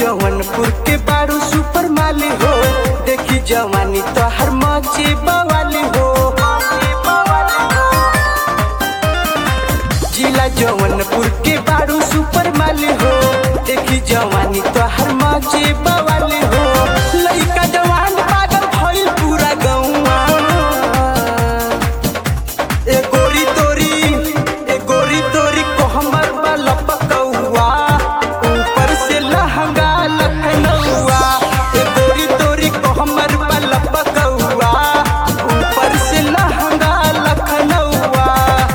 जौनपुर के बारू सुपर माली हो देखी जवानी तो हर मची बवाली हो जिला जौनपुर के बारू सुपर माली हो देखी जवानी तो हर मची बवाली हो लइका जवान पागल भइल पूरा गौवा ए गोरी तोरी ए गोरी तोरी को हमर वाला पकौआ ऊपर से लहंगा लखनऊआ ए गोरी तोरी को हमर वाला पकौआ ऊपर से लहंगा लखनऊआ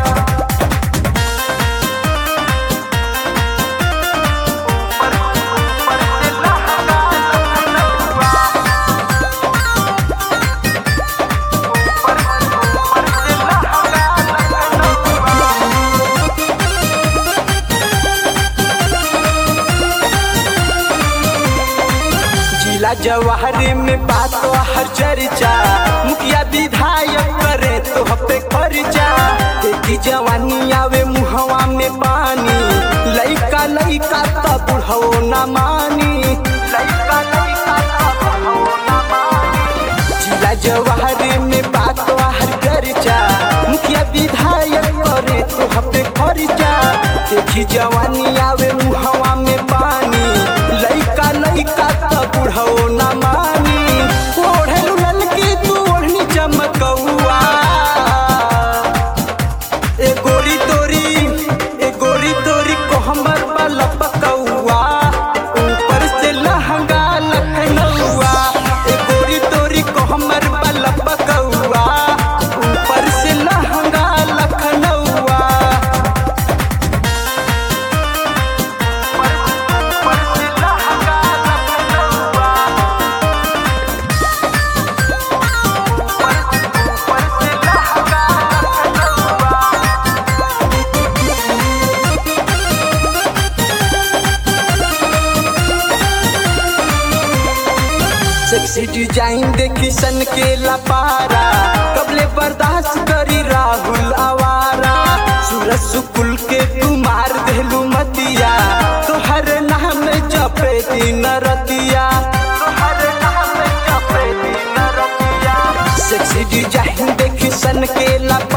जिला जवाहर में बात तो हर चर्चा मुखिया विधायक करे तो हपे खर्चा देखी जवानी आवे मुहवा में पानी लइका लइका त बुढ़ो न मानी लइका लइका त बुढ़ो न मानी जिला जवाहर में बात तो हर चर्चा मुखिया विधायक करे तो हपे खर्चा देखी जवानी आवे मुहवा में पानी लइका लइका त बुढ़ो न मानी ओढ़ेलु ललकी तू ओढ़नी चमकौआ ए गोरी तोरी ए गोरी तोरी को हमर वाला पकौआ ऊपर से लहंगा लखनऊआ ए गोरी तोरी को हमर वाला पकौआ ऊपर से लहंगा लखनऊआ ऊपर से लहंगा लखनऊआ ऊपर से लहंगा लखनऊआ सेक्सी डिजाइन देखी सन के लपारा कबले बर्दाश्त करी राहुल आवारा सूरज सुकुल के कुमार देलू मतिया तोहर नाम जपे दिन रतिया तोहर नाम जपे दिन रतिया सेक्सी डिजाइन देखी सन के लपारा